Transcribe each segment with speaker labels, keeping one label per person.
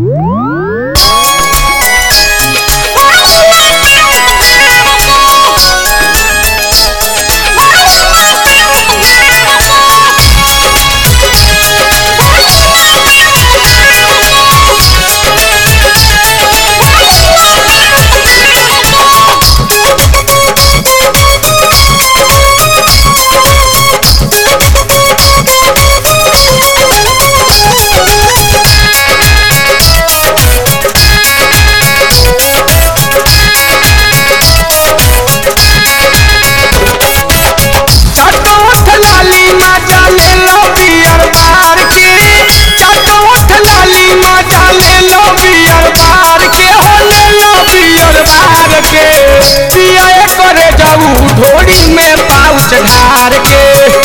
Speaker 1: चटोठ लाली मजा ले लो बियर बार के चटोठ लाली मजा ले लो बियर बार के हो ले लो बियर बार के पिया करे जाऊ ढोड़ी में पाउच ढार के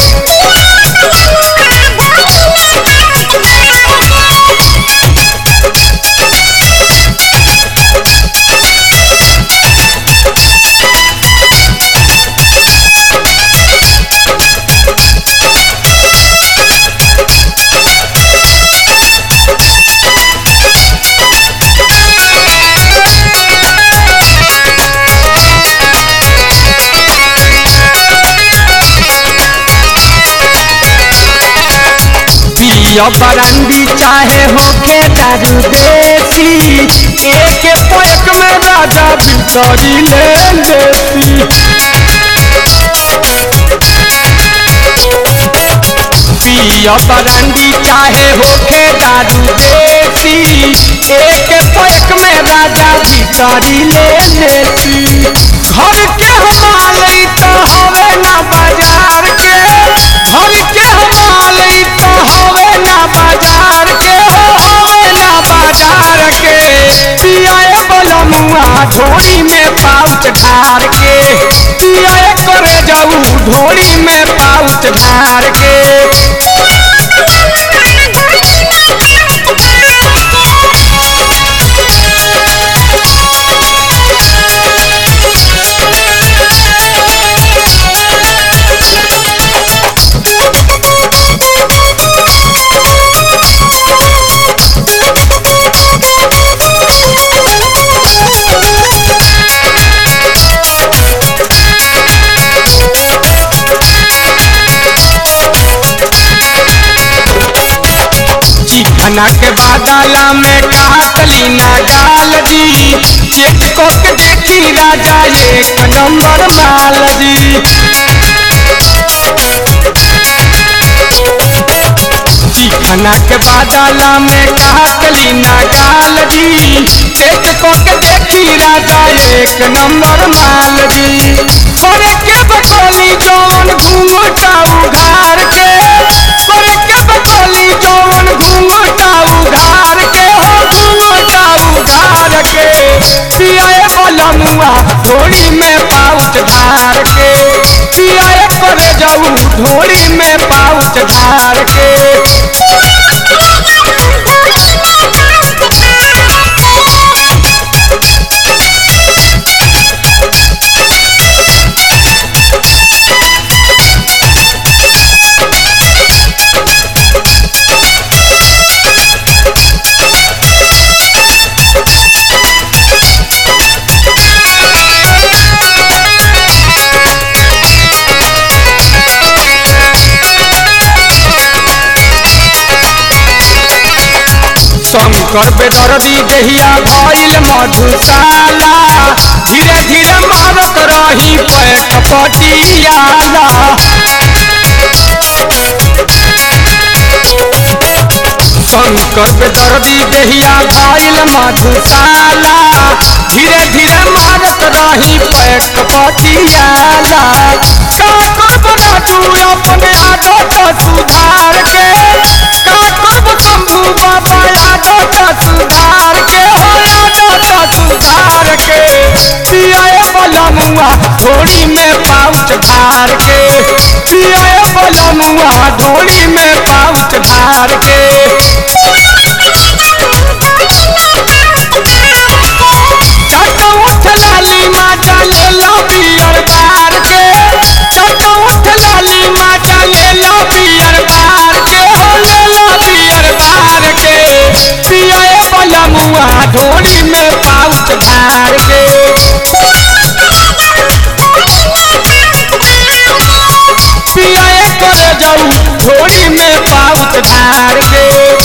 Speaker 1: पिया बरंडी चाहे होके दारू देसी एक पैक में राजा बितरी ले लेती पिया बरंडी चाहे होके दारू देसी एक पैक में राजा बितरी ले लेती घर के हमारे तो हवे ना बाजार के घर के हमारे तो हवे ना बाजार के हो हवे ना बाजार के पियाए बलमुआ ढोरी में पाउच ढार के पियाए करे जाऊ ढोरी में पाउच ढार के चिकना के बादला में काटली ना गाल दी चेक को के देखी राजा एक नंबर माल दी चिकना के बादला में काटली ना गाल दी चेक को के देखी राजा एक नंबर माल दी करे के बकोली जौन घूंघटा उघार के करे के बकोली जौन घूंघटा उघार के हो घूंघटा उघार के पियाए बलमुआ ढोड़ी में पाउच धार के पियाए करे जाऊ ढोड़ी में पाउच धार के शंकर बेदर्दी देहिया भइल मधुशाला धीरे धीरे मारत रही पैक पटियाला शंकर बेदर्दी देहिया भइल मधुशाला धीरे धीरे मारत रही पैक पटियाला का करब राजू अपने आदत सुधार के का करब शंभू बाबा आदत सुधार के हो आदत सुधार के पियाए बलमुआ ढोड़ी में पाउच धार के पियाए बलमुआ ढोड़ी में पाउच धार के चट उठ लाली माता ले लो बियर बार के चट उठ लाली माता ले लो बियर बार के हो ले लो बियर बार के पियाए बलम ढार के